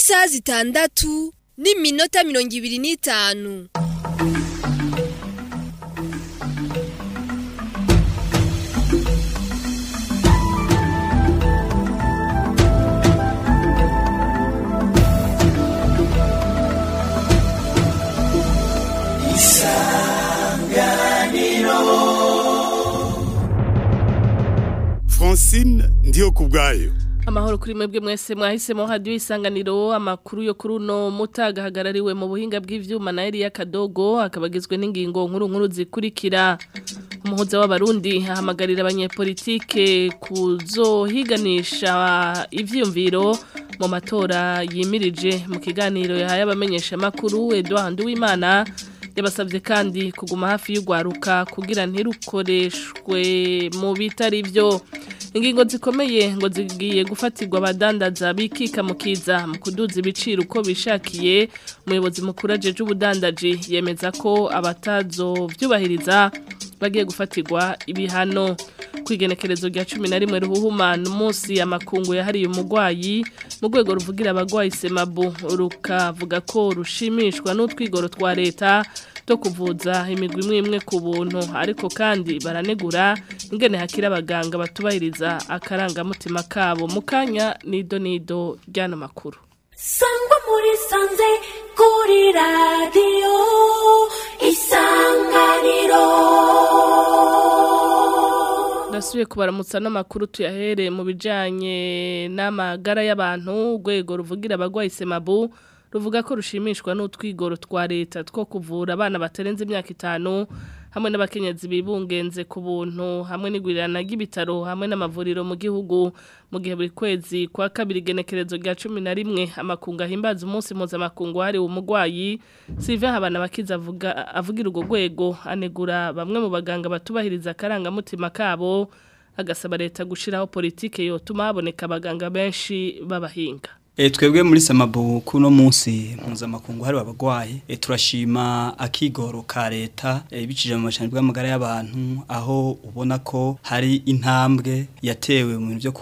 isaha zitandatu n'iminota mirongo ibiri n'itanu francine ndiyo ku bwayo amahoro kuri mwebwe mwese mwahisemo hadiyo isanganiro amakuru yo kuri uno mutaga ahagarariwe mu buhinga bw'ivyuma na Elia Kadogo akabagizwe n'ingingo nkuru nkuru zikurikira umuhuza w'abarundi ahamagarira abanyepolitike kuzohiganisha ivyiyumviro mu matora yimirije mu kiganiro yahaye abamenyesha makuru Edouard Nduwimana yabasabye kandi kuguma hafi y'ugwaruka kugira ntirukoreshwe mu bitari byo ingingo zikomeye ngo zigiye gufatirwa abadandaza bikika mu kiza mu kuduza ibiciro uko bishakiye umuyobozi mukuru ajeje ubudandaji yemeza ko abatazo byubahiriza bagiye gufatirwa ibihano ku igenekerezo rya cumi na rimwe ruhuhumana umunsi amakungu yahariye umurwayi mu rwego ruvugira abagwayi semabu rukavuga ko rushimishwa n'utwigoro twa leta to kuvuza imigwi imwe imwe ku buntu ariko kandi baranegura ingene hakira abaganga batubahiriza akarangamutima kabo mu kanya nido nido ry'ano makuru sangwa muri sanze kuri radiyo isanganiro Nasubiye kubaramutsa n'amakuru tuyahere mu bijanye n'amagara y'abantu urwego ruvugira abagwayi semabu ruvuga ko rushimishwa n'utwigoro twa leta two kuvura abana batarenze imyaka itanu hamwe n'abakenyezi bibungenze ku buntu hamwe n'igurirana ry'ibitaro hamwe n'amavuriro mu gihugu mu gihe buri kwezi kwa kabiri igenekerezo rya cumi na rimwe amakungu ahimbaza umunsi mpuzamakungu wahariwe umurwayi sive habana bakiza avuga avugira urwo rwego anegura bamwe mu baganga batubahiriza akarangamutima kabo agasaba leta gushiraho politike yotuma haboneka abaganga benshi b'abahinga E, twebwe muri samabu kuno munsi mpuzamakungu hari abagwayi e, turashima akigoro ka leta e, bicije mu mashani bw'amagara y'abantu aho ubona ko hari intambwe yatewe mu bintu byo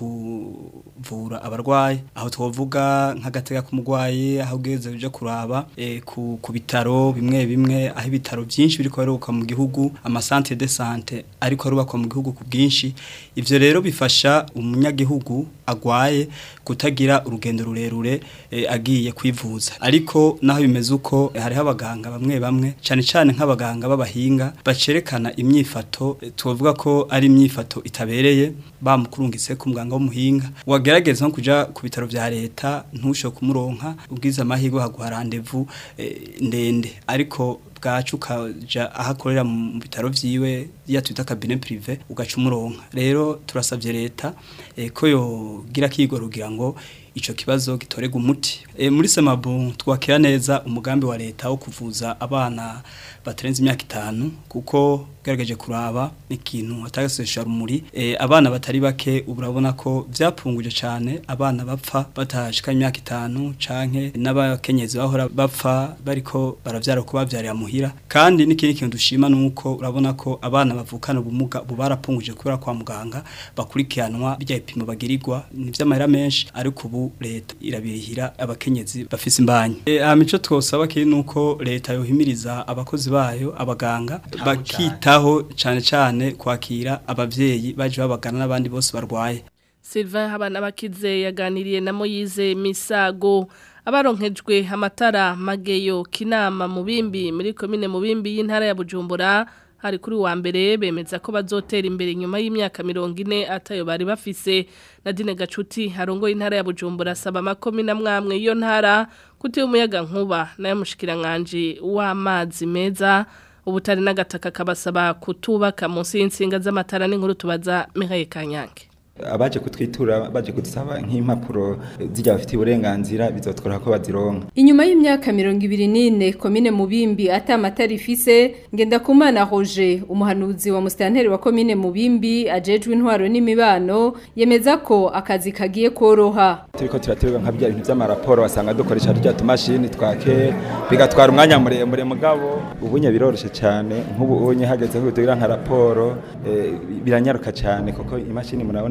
kuvura abarwayi aho twovuga nk'agatega k'umurwayi aho ugeze uje kuraba e, ku, ku bitaro bimwe bimwe aho ibitaro byinshi biriko biruka mu gihugu amasantere de sante ariko arubakwa mu gihugu ku bwinshi ivyo rero bifasha umunyagihugu agwaye kutagira urugendo rurerure e, agiye kwivuza ariko naho bimeze uko hariho abaganga bamwe bamwe cyane cyane nk'abaganga b'abahinga bacerekana imyifato e, tuvuga ko ari imyifato itabereye bamukurungitse ku muganga w'umuhinga wagerageza nko kuja ku bitaro vya leta ntushoke kumuronka ubwiza amahirwe haguha rendezvous e, ndende ariko bwacu ukaja ahakorera mu bitaro vyiwe ya twita cabinet privé ugaca umuronka rero turasabye leta e, ko yogira kigoro kugira ngo ico kibazo gitorega umuti e, muri semabu twakira neza umugambi wa leta wo kuvuza abana batarenze imyaka itanu kuko gerageje kuraba ikintu atagasesha rumuri e, abana batari bake urabona ko vyapunguje cyane abana bapfa batashika imyaka itanu canke n'abakenyezi bahora bapfa bariko baravyara ko bavyarira muhira kandi n'ikindi kintu dushima nuko urabona ko abana bavukana ubumuga bubarapunguje kubera kwa muganga bakurikiranwa bijya ipimo bagirirwa ni vy'amahera menshi ariko ubu leta irabirihira abakenyezi bafise imbanya e, amico twosaba kiri nuko leta yohimiriza abakozi bayo abaganga bakitaho cyane cyane kwakira abavyeyi baje babagana n'abandi bose barwaye Sylvain Habana bakize yaganiriye na Moyize Misago abaronkejwe amatara mageyo kinama mubimbi muri komine mubimbi y'intara ya Bujumbura hari kuri wa mbere bemeza ko bazotera imbere nyuma y'imyaka mirongo ine atayo bari bafise Nadine Gacuti harongoye intara ya Bujumbura asaba amakomine amwamwe iyo ntara kuti umuyaga nkuba nayo mushikiranganje w'amazi meza ubutari n'agataka kabasaba kutubaka munsi y'insinga z'amatara n'inkuru tubaza Mihaye Kanyange abaje kutwitura baje kudusaba nk'impapuro zijya bafite uburenganzira bizotwara ko bazironka Inyuma y'imyaka mirongo ibiri n'ine komine Mubimbi ata amatara ifise ngenda kumana Roger umuhanuzi wa mustanteri wa komine Mubimbi ajejwe intwaro n'imibano yemeza ko akazi kagiye koroha turiko turaterwa nka bya bintu by'amaraporo wasanga dukoresha rya tumashini twake bigatwara umwanya muremure mugabo ubunye biroroshe cyane nk'ubu unye hageze ko tugira nka raporo eh, biranyaruka cyane kuko imashini murabona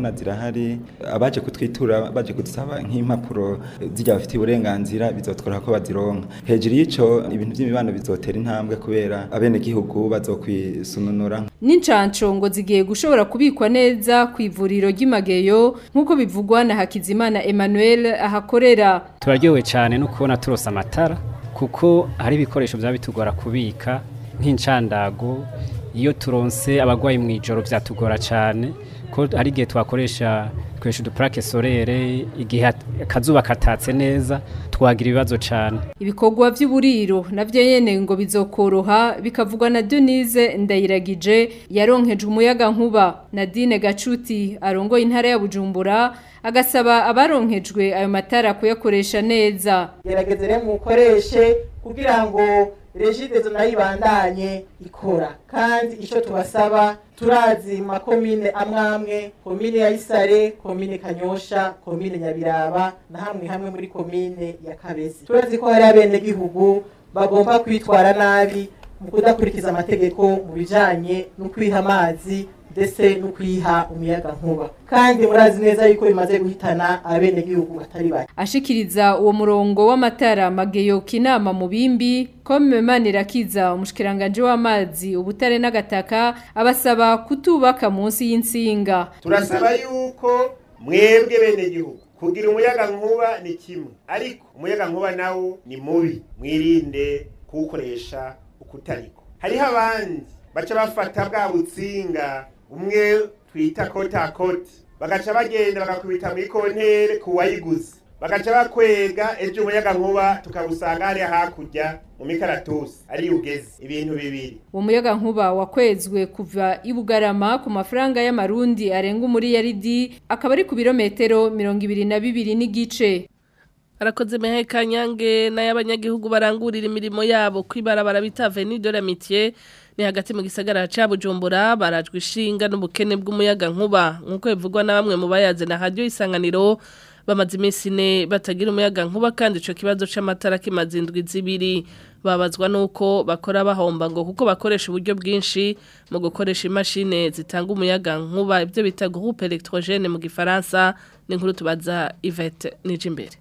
turabona zirahari abaje kutwitura baje kudusaba nk'impapuro zijya bafitiye uburenganzira bizotworoha ko bazironka hejuru y'ico ibintu by'imibano bizotera intambwe kubera abenegihugu bazokwisununura N'incanco ngo zigiye gushobora kubikwa neza ku ivuriro ry'imageyo nk'uko bivugwa na Hakizimana Emmanuel ahakorera. turaryohewe cyane no kubona turose amatara kuko hari ibikoresho byaba bitugora kubika nk'incandago iyo turonse abarwayi mu ijoro byatugora cyane ko hari igihe twakoresha twesha udupurake sorere igihe hat- akazuba katatse neza twagira ibibazo cyane Ibikorwa vy'uburiro navyo nyene ngo bizokoroha bikavugwa na Denise Ndayiragije yaronkeje umuyaga nkuba Nadine Gacuti arongoye intara ya Bujumbura agasaba abaronkejwe ayo matara kuyakoresha neza. gerageze rero mukoreshe kugira ngo regidezo nayo ibandanye ikora kandi icyo tubasaba turazi mu makomine amwamwe komine ya isare komine kanyosha komine nyabiraba na hamwe hamwe muri komine ya kabezi turazi ko hari abenegihugu bagomba kwitwara nabi mu kudakurikiza amategeko mu bijanye no kwiha amazi ndetse no kwiha umuyaga nkuba kandi murazi neza yuko bimaze guhitana abenegihugu batari bake Ashikiriza uwo murongo w'amatara mageyo kinama mu bimbi kome manirakiza umushikiranganje w'amazi ubutare n'agataka abasaba kutubaka munsi y'insinga. turasaba yuko mwebwe bene gihugu kugira umuyaga nkuba ni kimwe ariko umuyaga nkuba nawo ni mubi mwirinde kuwukoresha ukutariko hariho abandi baca bafata bwa butsinga umwe twita kotakoti bagaca bagenda bagakubita muri kontere ku wayiguze bagaca bakwega ejo umuyaga nkuba tukawusanga hariya hakurya mu mikaratusi ariyo ugeze ibintu bibiri Uwo muyaga nkuba wakwezwe kuva i Bugarama ku mafaranga y'amarundi arenga muri yaridi akaba ari ku birometero mirongo ibiri na bibiri n'igice. Arakoze mehe kanyange n'ayabanyagihugu barangurira imirimo yabo kwibarabara bita Avenue de l'Amitié ni hagati mu gisagara ca Bujumbura barajwe ishinga n'ubukene bw'umuyaga nkuba nkuko bivugwa na bamwe mu bayaze na radio isanganiro bamaze iminsi ine batagira umuyaga nkuba kandi ico kibazo c'amatara kimaze indwi zibiri babazwa nuko bakora bahomba ngo kuko bakoresha uburyo bwinshi mu gukoresha imashine zitanga umuyaga nkuba ibyo bita groupe électrogène mu gifaransa ni nkuru tubaza Yvette Nijimbere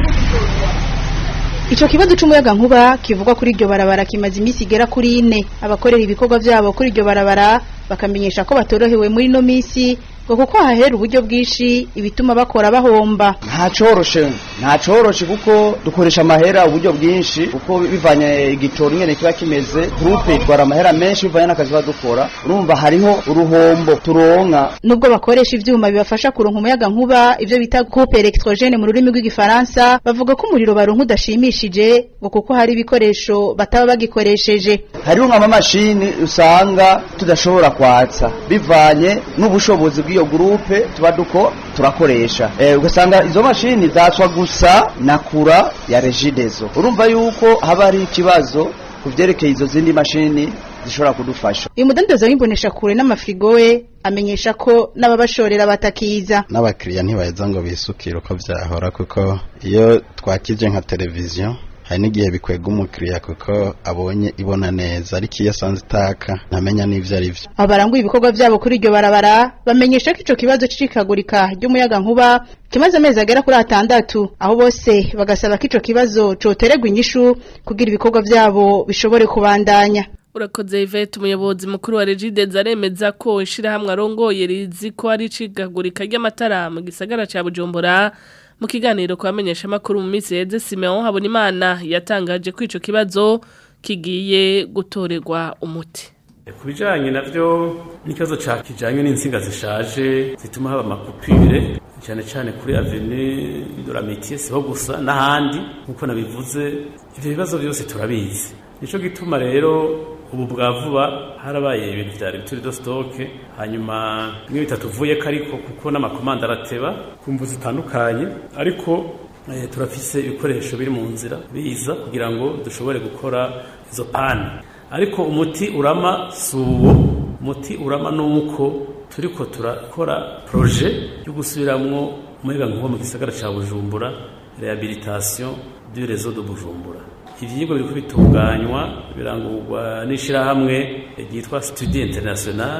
Ico kibazo c'umuyaga nkuba kivugwa kuri iryo barabara kimaze imisi igera kuri ine abakorera ibikorwa vyabo kuri iryo barabara bakamenyesha ko batorohewe muri no misi ngo kuko hahera uburyo bwinshi ibituma bakora bahomba nta coroshe nta coroshe kuko dukoresha amahera uburyo bwinshi kuko bivanye igitoro nyene kiba kimeze groupe itwara amahera menshi bivanye n'akazi badukora urumva hariho uruhombo turonka nubwo bakoresha ivyuma bibafasha kuronka umuyaga nkuba ivyo bita coupe électrogène mu rurimi rw'igifaransa bavuga ko umuriro baronka udashimishije ngo kuko hari ibikoresho bataba bagikoresheje hariho nk'amamashini usanga tudashobora kwatsa bivanye n'ubushobozi bw'iyo groupe tuba duko turakoresha eh, ugasanga izo mashini zatswa gusa na kura ya regidezo urumva yuko haba hari ikibazo ku vyerekeye izo zindi mashini zishobora kudufasha uyu mudandaza w'imbonesha kure n'amafrigo we amenyesha ko n'ababashorera batakiza n'abakiriya ntibaheza ngo bisukire uko vyahora kuko iyo twakije nka televiziyo hari n'igihe bikwega umukiriya kuko abonye ibona neza ariko iyo asanze itaka ntamenya n'ivyo ari vyo aba baranguye ibikorwa vyabo kuri iryo barabara bamenyesha ko ico kibazo c'icikagurika ry'umuyaga nkuba kimaze amezi agera kuri atandatu aho bose bagasaba ko ico kibazo cotererwa inyishu kugira ibikorwa vyabo bishobore kubandanya Urakoze Yvette umuyobozi mukuru wa Regidez aremeza ko ishirahamwe arongoye rizi ko ari cigagurika ry'amatara mu gisagara ca Bujumbura mu kiganiro kwamenyesha makuru mu minsi yeze Simeon Habonimana yatangaje ko ico kibazo kigiye gutorerwa umuti ku bijyanye nabyo n'ikibazo cya kijyanye n'insinga zishaje zituma haba amakupire cyane cyane kuri aveni doramitiye siho gusa n'ahandi nk'uko nabivuze ibyo bibazo byose turabizi nicyo gituma rero ubu bwa vuba harabaye ibintu byari bituri do sitoke hanyuma bimwe bitatuvuye ko ariko kuko n'amakomanda arateba ku mvu zitandukanye ariko turafise ibikoresho biri mu nzira biza kugira ngo dushobore gukora izo pani ariko umuti urama si uwo umuti urama ni uko turi ko turakora poroje yo gusubiramwo umuyaga nkuba mu gisagara cya bujumbura rehabilitation du réseau de bujumbura ivyigwa biriko bitunganywa birangurwa n'ishirahamwe ryitwa Studio International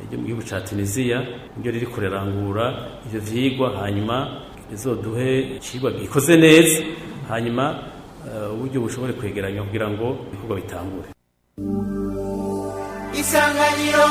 ryo mu gihugu ca Tunisia niryo riri kurerangura ivyo vyigwa hanyuma rizoduhe icigwa gikoze neza hanyuma eh, uburyo bushobore kwegeranya kugira ngo ibikorwa bitangure isanganiro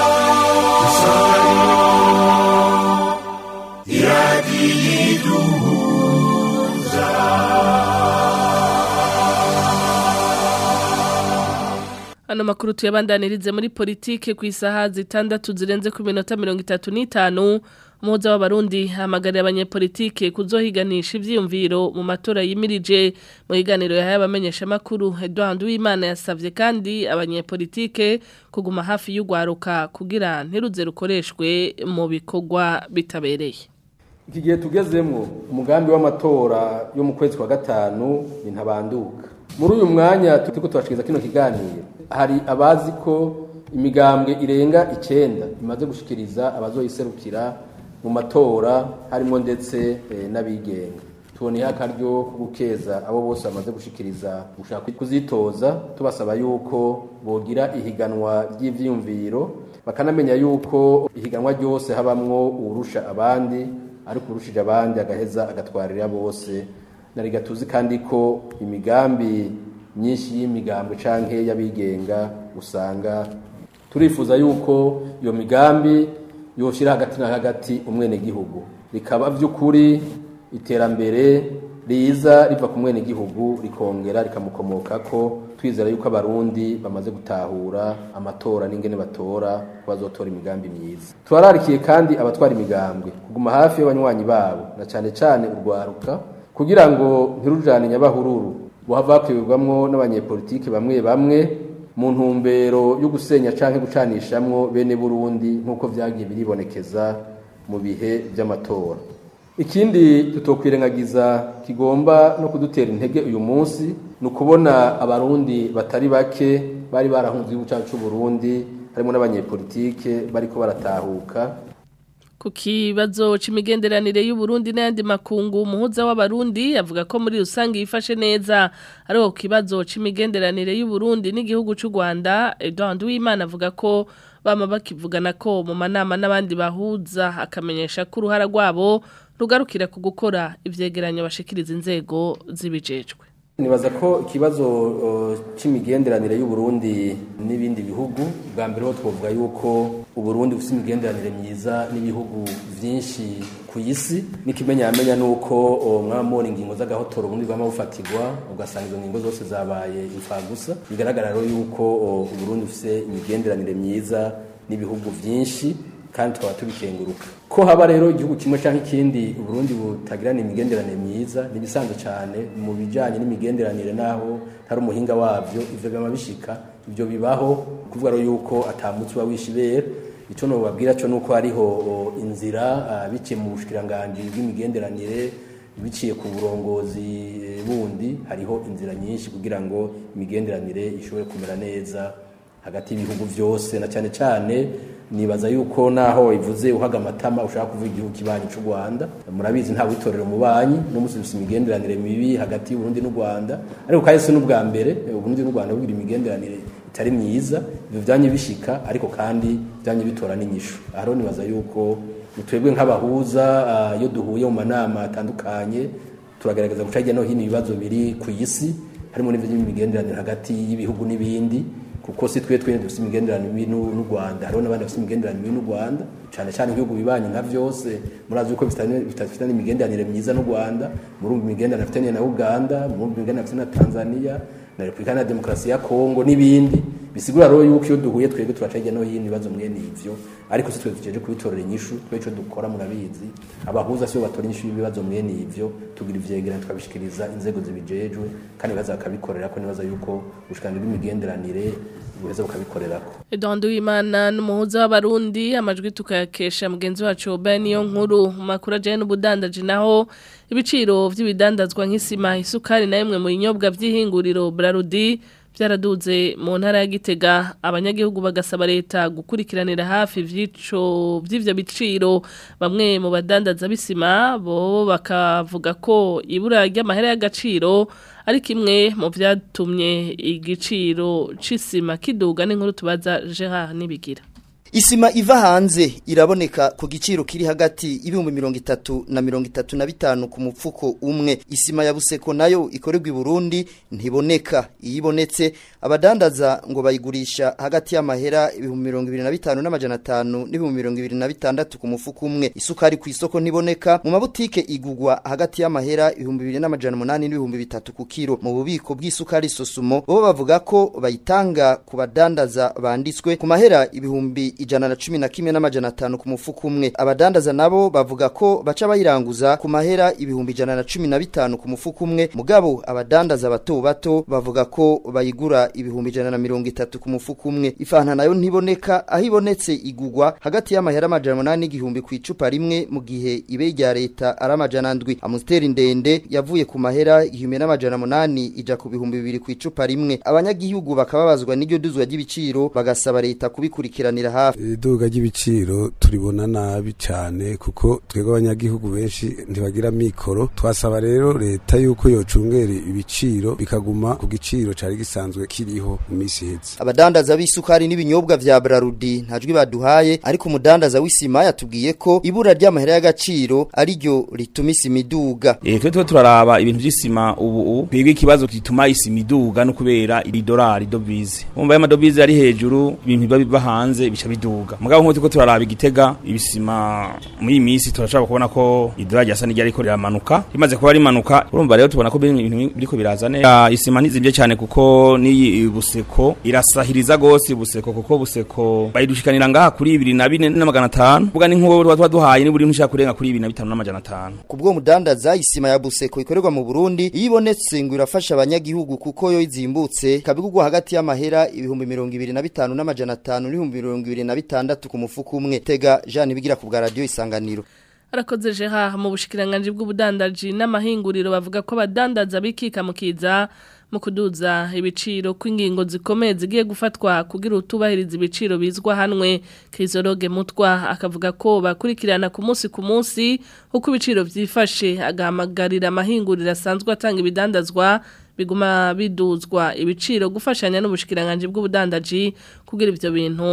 Ano makuru tuyabandanirize muri politike ku isaha zitandatu zirenze ku minota mirongo itatu n'itanu umuhuza w'abarundi hamagarira abanyepolitike kuzohiganisha ivyiyumviro mu matora yimirije mu higaniro yahaye abamenyeshamakuru Edouard Uwimana yasavye kandi abanyepolitike kuguma hafi y'ugwaruka kugira ntiruze rukoreshwe mu bikorwa bitabereye iki gihe tugezemwo umugambi w'amatora yo mu kwezi kwa gatanu ni ntabanduka muri uyu mwanya turiko turashikiriza kino kiganiro hari abazi ko imigambwe irenga icenda imaze gushikiriza abazoyiserukira mu matora harimo ndetse eh, n'abigenga tuboneye akaryo ko gukeza abo bose bamaze gushikiriza gushaka kuzitoza tubasaba yuko bogira ihiganwa ry'ivyiyumviro bakanamenya yuko ihiganwa ryose habamwo uwurusha abandi ariko urushije abandi agaheza agatwarira bose nari gatuzi kandi ko imigambi myinshi y'imigambwe canke y'abigenga usanga turifuza yuko iyo migambi yoshira hagati na hagati umwene gihugu rikaba vy'ukuri iterambere riza riva ku mwene gihugu rikongera rikamukomokako twizera yuko abarundi bamaze gutahura amatora n'ingene batora ko bazotora imigambi myiza turararikiye kandi abatwara imigambwe kuguma hafi y'abanywanyi babo na cane cane urwaruka kugira ngo ntirujane nyabahururu buhava hakwibwamwo n'abanyepolitike bamwe bamwe mu ntumbero yo gusenya canke gucanishamwo bene Burundi nk'uko vyagiye biribonekeza mu bihe vy'amatora ikindi tutokwirengagiza kigomba no kudutera intege uyu munsi ni ukubona abarundi batari bake bari barahunze igihugu cyacu Burundi harimo n'abanyepolitike bariko baratahuka ku kibazo c'imigenderanire y'u Burundi n'ayandi makungu umuhuza w'abarundi avuga ko muri rusange yifashe neza ariko ku kibazo c'imigenderanire y'u Burundi n'igihugu c'u Rwanda Edouard Uwimana avuga ko bama bakivugana ko mu manama n'abandi bahuza akamenyesha ko uruhara rwabo rugarukira ku gukora ivyegeranyo bashikiriza inzego zibijejwe nibaza ko ikibazo uh, c'imigenderanire y'u Burundi n'ibindi bihugu bwa mbere ho twovuga yuko u Burundi bufite imigenderanire myiza n'ibihugu vyinshi ku isi n'ikimenyamenya nuko uh, mwamubona ingingo z'agahotoro ubundi bwama bufatirwa ugasanga izo ngingo zose zabaye imfagusa bigaragara rero yuko uh, u Burundi bufite imigenderanire myiza n'ibihugu vyinshi kandi tukaba tubikenguruka ko haba rero igihugu kimwe cyangwa ikindi Burundi butagirana imigenderanire myiza nibisanzwe cyane mu bijanye n'imigenderanire naho hari umuhinga wavyo ivyo bama bishika ivyo bibaho kuvuga rero yuko atamutsi wa wishibera ico no babwira cyo nuko hariho inzira uh, biciye mu bushikiranganje bw'imigenderanire biciye ku burongozi bundi hariho inzira nyinshi kugira ngo imigenderanire ishobore kumera neza hagati y'ibihugu vyose na cyane cyane nibaza yuko naho ivuze uhaga amatama ushaka kuvuga igihugu kibanyi cy'u Rwanda murabizi nta witorero mu banyi no musubisa imigenderanire mibi hagati y'u Burundi n'u Rwanda ariko kahise n'ubwa mbere u Burundi n'u Rwanda bugira imigenderanire itari myiza ivyo vyanye bishika ariko kandi vyanye bitora n'inyishu aho nibaza yuko twebwe nk'abahuza iyo duhuye mu manama atandukanye turagaragaza guca hirya no hino ibibazo biri ku isi harimo n'ivy'imigenderanire hagati y'ibihugu n'ibindi kuko si twe twe dufite imigenderanire mibi n'u Rwanda hariho n'abandi bafite imigenderanire mibi n'u Rwanda cyane cyane ibihugu bibanye nka byose murazi yuko bifite n'imigenderanire myiza n'u Rwanda murumva imigenderanire afite na Uganda murumva imigenderanire afite na Tanzania na Repubulika ya Demokarasi ya Kongo n'ibindi bisigura rero yuko iyo duhuye twebwe turaca hirya no hino ibibazo mwene ivyo ariko si twe duceje kubitorera inyishu twe ico dukora murabizi abahuza sibo batora inyishu y'ibibazo mwene ivyo tugira ivyegeranyo tukabishikiriza inzego zibijejwe kandi baza bakabikorera ko nibaza yuko ubushikanje bw'imigenderanire buheza bukabikorerako Edouard Uwimana n'umuhuza w'abarundi amajwi tukayakesha mugenzi wacu Oben niyo nkuru mu makuru ajanye n'ubudandaji naho ibiciro vy'ibidandazwa nk'isima isukari na yemwe mu binyobwa vy'ihinguriro Brarudi byaraduze mu ntara ya Gitega abanyagihugu bagasaba leta gukurikiranira hafi vyico vy'ivyo biciro bamwe mu badandaza bisima bo bakavuga ko ibura ry'amahera y'agaciro ari kimwe mu vyatumye igiciro c'isima kiduga n'inkuru tubaza Gerard Nibigira Isima iva hanze iraboneka ku giciro kiri hagati y'ibihumbi mirongo itatu na mirongo itatu na bitanu ku mupfuko umwe isima ya buseko nayo ikorerwa i Burundi ntiboneka iyo ibonetse abadandaza ngo bayigurisha hagati y'amahera ibihumbi mirongo ibiri na bitanu n'amajana atanu n'ibihumbi mirongo ibiri na bitandatu ku mufuko umwe isukari ku isoko ntiboneka mu mabutike igugwa hagati y'amahera ibihumbi bibiri n'amajana umunani n'ibihumbi bitatu ku kiro mu bubiko bw'isukari sosumo bo bavuga ko bayitanga ku badandaza banditswe ku mahera ibihumbi ijana na cumi na kimwe n'amajana atanu ku mufuko umwe abadandaza nabo bavuga ko baca bayiranguza ku mahera ibihumbi ijana na cumi na bitanu ku mufuko umwe mugabo abadandaza bato bato bavuga ko bayigura ibihumbi ijana na mirongo itatu ku mufuko umwe ifanta nayo ntiboneka aho ibonetse igugwa hagati y'amahera amajana umunani n'igihumbi ku icupa rimwe mu gihe ibe rya leta ari amajana ndwi amusiteri ndende yavuye ku mahera igihumbi n'amajana umunani ija ku bihumbi bibiri ku icupa rimwe abanyagihugu bakababazwa n'iryo duzwa ry'ibiciro bagasaba leta kubikurikiranira hafi iduga ry'ibiciro turibona nabi cyane kuko twebwe abanyagihugu benshi ntibagira mikoro twasaba rero leta yuko yocungera ibiciro bikaguma ku giciro cari gisanzwe kiriho mu minsi iheze abadandaza b'isukari n'ibinyobwa vya Brarudi ntajwi baduhaye ariko umudandaza w'isima yatubwiye ko ibura ry'amahera y'agaciro ari ryo rituma isima iduga eh twe twe turaraba ibintu by'isima ubu twebwe ikibazo kituma isima iduga no kubera idolari dovize umva y'amadovize ari hejuru ibintu biba biva hanze bica biduga mugabo nk'uko turiko turaraba igitega ibisima muri iyi minsi turashaka kubona ko idolari yasa n'iryo ariko riramanuka rimaze kuba rimanuka urumva rero tubona ko ibintu biriko biraza neza isima ntizimvye cyane kuko n'iyi buseko irasahiriza gose buseko kuko buseko bayidushikanira ngaha kuri ibiri na bine n'amagana atanu vuga ni nk'uwo tuba duhaye ni buri ntushaka kurenga kuri ibiri na bitanu n'amajana atanu kubwo mudandaza isima ya buseko ikorerwa mu Burundi iyo ibonetse ngo irafasha abanyagihugu kuko yo izimbutse kabigurwa hagati y'amahera ibihumbi mirongo ibiri na bitanu n'amajana atanu n'ibihumbi mirongo ibiri na bitandatu ku mufuko umwe tega Jean bigira ku bwa radio isanganiro Arakoze jeha mu bushikiranganje bw'ubudandaji n'amahinguriro bavuga ko abadandaza bikika mukiza mu kuduza ibiciro kw'ingingo zikomeye zigiye gufatwa kugira utubahiriza ibiciro bizwa hanwe Krizoroge Mutwa akavuga ko bakurikirana ku munsi ku munsi uko ibiciro vyifashe agahamagarira amahinguriro asanzwe atanga ibidandazwa biguma biduzwa ibiciro gufashanya n'ubushikiranganje bw'ubudandaji kugira ivyo bintu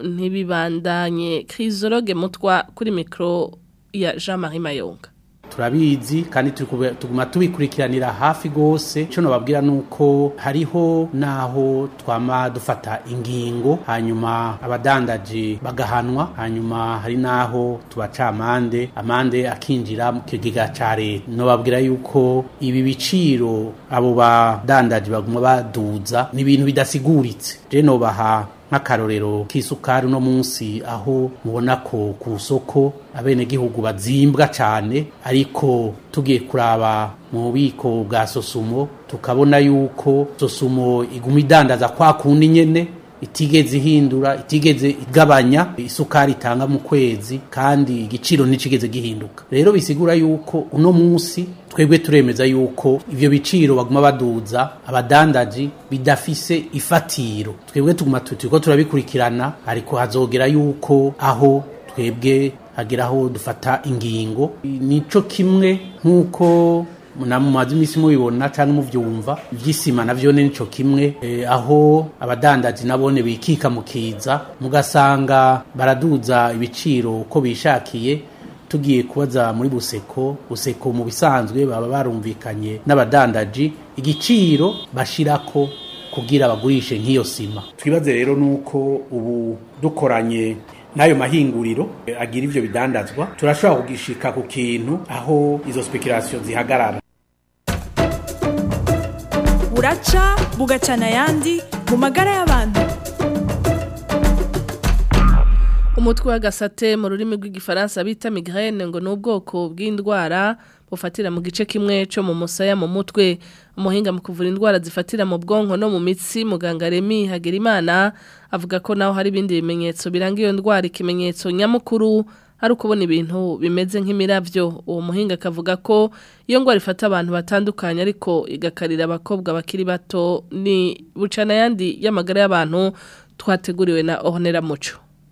ntibibandanye Krizoroge Mutwa kuri micro ya Jean-Marie Mayonga turabizi kandi tuguma tubikurikiranira hafi gose cyo nababwira nuko hariho naho twama dufata ingingo hanyuma abadandaji bagahanwa hanyuma hari naho tubaca amande amande akinjira mu kigega ca leta nobabwira yuko ibi biciro abo badandaji baguma baduza ni ibintu bidasiguritse je nobaha nk'akarorero k'isukari uno munsi aho mubona ko ku isoko abenegihugu bazimbwa cyane ariko tugiye kuraba mu bubiko bwa sosumo tukabona yuko sosumo iguma idandaza kwa kundi nyene itigeze ihindura itigeze igabanya isukari itanga mu kwezi kandi igiciro nticigeze gihinduka rero bisigura yuko uno munsi twebwe turemeza yuko ivyo biciro baguma baduza abadandaji bidafise ifatiro twebwe tuguma turiko turabikurikirana ariko hazogera yuko aho twebwe hageraho dufata ingingo nico kimwe nk'uko namumaze imisi mubibona cyangwa muvyumva ivy'isima navyo nico kimwe e, aho abadandaji nabone bikika mukiza mugasanga baraduza ibiciro uko bishakiye tugiye kubaza muri buseko buseko mu bisanzwe baba barumvikanye n'abadandaji igiciro bashirako kugira bagurishe nk'iyo sima twibaze rero nuko ubu dukoranye n'ayo mahinguriro agira ivyo bidandazwa turashobora kugishika ku kintu aho izo speculation zihagarara buraca bugacana ayandi mu magara y'abantu umutwe w'agasate mu rurimi rw'igifaransa bita migraine ngo ni ubwoko bw'indwara bufatira mu gice kimwe cyo mu musaya mu mutwe umuhinga mu kuvura indwara zifatira mu bwonko no mu mitsi muganga Remy Hagerimana avuga ko naho hari ibindi bimenyetso biranga iyo ndwara ikimenyetso nyamukuru ari ukubona ibintu bimeze nk'imiravyo uwo muhinga akavuga ko iyo ndwara ifata abantu batandukanye ariko igakarira abakobwa bakiri bato ni bucana yandi y'amagara y'abantu twateguriwe na Ohonera Muco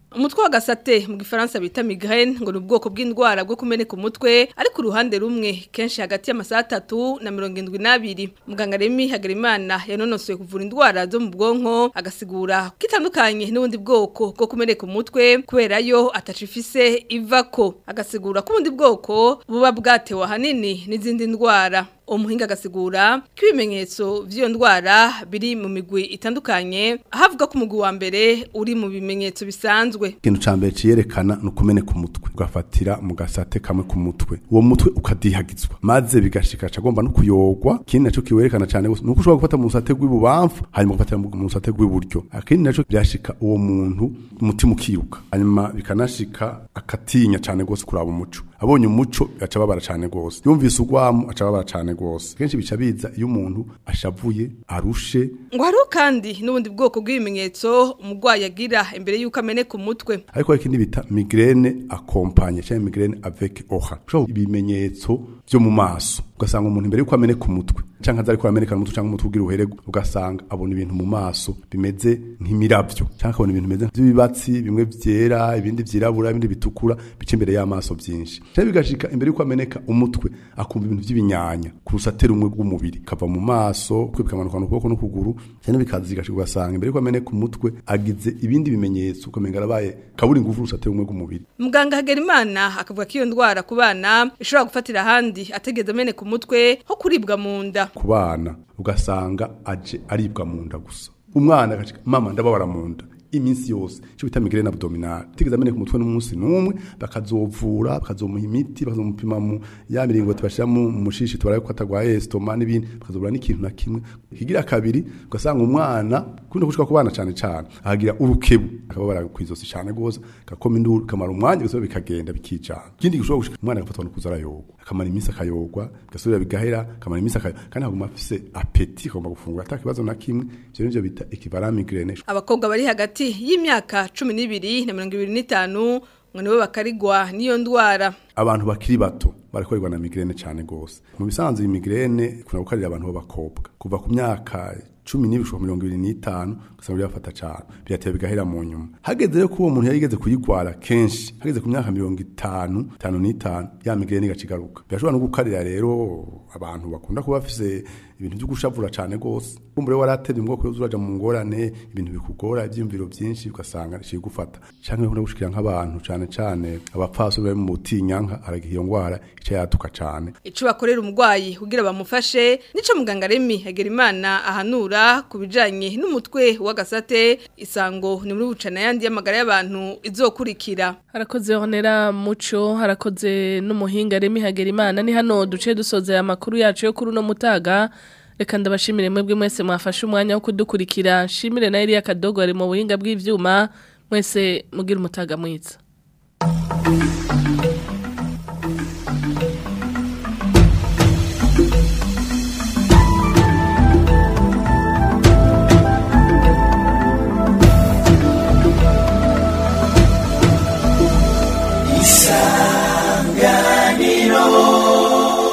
umutwe wa gasate mu gifaransa bita migraine ngo ni ubwoko bw'indwara bwo kumeneka umutwe ariko uruhande rumwe kenshi hagati y'amasaha atatu na mirongo indwi n'abiri muganga remi hagarimana yanonosoye kuvura indwara zo mu bwonko agasigura ko itandukanye n'ubundi bwoko bwo kumeneka umutwe kubera yo atacifise ivako agasigura ko ubundi bwoko buba bwatewe ahanini n'izindi ndwara umuhinga agasigura ko ibimenyetso by'iyo ndwara biri mu migwi itandukanye ahavuga ko umugwi wa mbere uri mu bimenyetso bisanzwe ikintu ca mbere ciyerekana ni ukumeneka umutwe ugafatira mu gasate kamwe ku mutwe uwo mutwe ukadihagizwa maze bigashika cagomba no kuyogwa ikindi naco kiwerekana cane gose nuko ushobora gufata mu rusate rw'ibubamfu hanyuma ugafatira mu rusate rw'iburyo akindi naco byashika uwo muntu umutima ukiruka hanyuma bikanashika akatinya cane gose kuraba umuco abonye umuco aca babara cane gose yumvise urwamu aca babara cane gose kenshi bica biza iyo umuntu ashavuye arushe ngo hariho kandi n'ubundi bwoko bw'ibimenyetso umurwayi agira imbere y'uko ameneka umutwe ariko hari ikindi bita migraine accompagne cyangwa migraine avec aura ushobora ibimenyetso byo mu maso ugasanga umuntu imbere y'uko ameneka umutwe cyangwa aza ariko ameneka umutwe cyangwa umutwe ugira uherego ugasanga abona ibintu mu maso bimeze nk'imiravyo cyangwa akabona ibintu bimeze nk'ibibatsi bimwe vyera ibindi vyirabura ibindi bitukura bica imbere y'amaso byinshi cyangwa bigashika imbere y'uko ameneka umutwe akumva ibintu by'ibinyanya ku rusate rumwe rw'umubiri kava mu maso kwe bikamanuka mu kuboko n'ukuguru cyangwa bikaza bigashika ugasanga imbere y'uko ameneka umutwe agize ibindi bimenyetso ukamenga arabaye kaburi ingufu urusate rumwe rw'umubiri muganga Hagerimana akavuga ko iyo ndwara ku bana ishobora gufatira ahandi ategeze ameneka umutwe nko kuribwa mu nda ku bana ugasanga aje aribwa mu nda gusa umwana agacika mama ndababara mu nda iminsi yose cyo bita migraine abdominale tigeze ameneka umutwe n'umunsi n'umwe bakazovura bakazomuha imiti bakazomupima mu ya miringo tubashira mu mushishi tubaraye ko atagwaye estoma n'ibindi bakazobura n'ikintu na kimwe kigira kabiri ugasanga umwana kundi gushika ku bana cyane cyane ahagira urukebu akababara kwizosi cyane gose gakoma induru kamara umwanya gusa bikagenda bikicana ikindi gishobora gushika umwana agafatwa no kuzara yogwa akamara iminsi akayogwa gasubira bigahera akamara iminsi akayogwa kandi aguma afise apeti agomba gufungura atakibazo na kimwe ivyo nivyo bita equivalent migraine abakobwa bari hagati y'imyaka cumi n'ibiri na mirongo ibiri n'itanu ngo nibo bakarigwa n'iyo ndwara abantu bakiri bato barakorerwa na migraine cyane gose mu bisanzwe iyi migraine kuna gukarira abantu b'abakobwa kuva ku myaka cumi n'ibishobora mirongo ibiri n'itanu ugasanga birafata cyane biratera bigahera mu nyuma hageze rero ko uwo muntu yarigeze kuyigwara kenshi hageze ku myaka mirongo itanu itanu n'itanu ya migraine igaca igaruka birashobora no gukarira rero abantu bakunda kuba bafise ibintu byo gushavura cyane gose kumbure waratera ubwoko yo uraja mu ngorane ibintu bikugora ibyumviro byinshi ugasanga rishije gufata canke no gushikira nk'abantu cyane cyane abapfaso bari mu butinyanka aragiye iyo ngwara ica yatuka cyane ico bakorera umurwayi kugira bamufashe nico muganga Remi Hagerimana ahanura kubijanye n'umutwe w'agasate isango ni muri bucana yandi y'amagara y'abantu izokurikira harakoze honera muco harakoze n'umuhinga Remi Hagerimana ni hano duce dusoza amakuru yacu yo kuri no mutaga reka ndabashimire mwebwe mwese mwafashe umwanya wo kudukurikira shimire na Elia Kadogo ari mu buhinga bw'ivyuma mwese mugira umutaga mwiza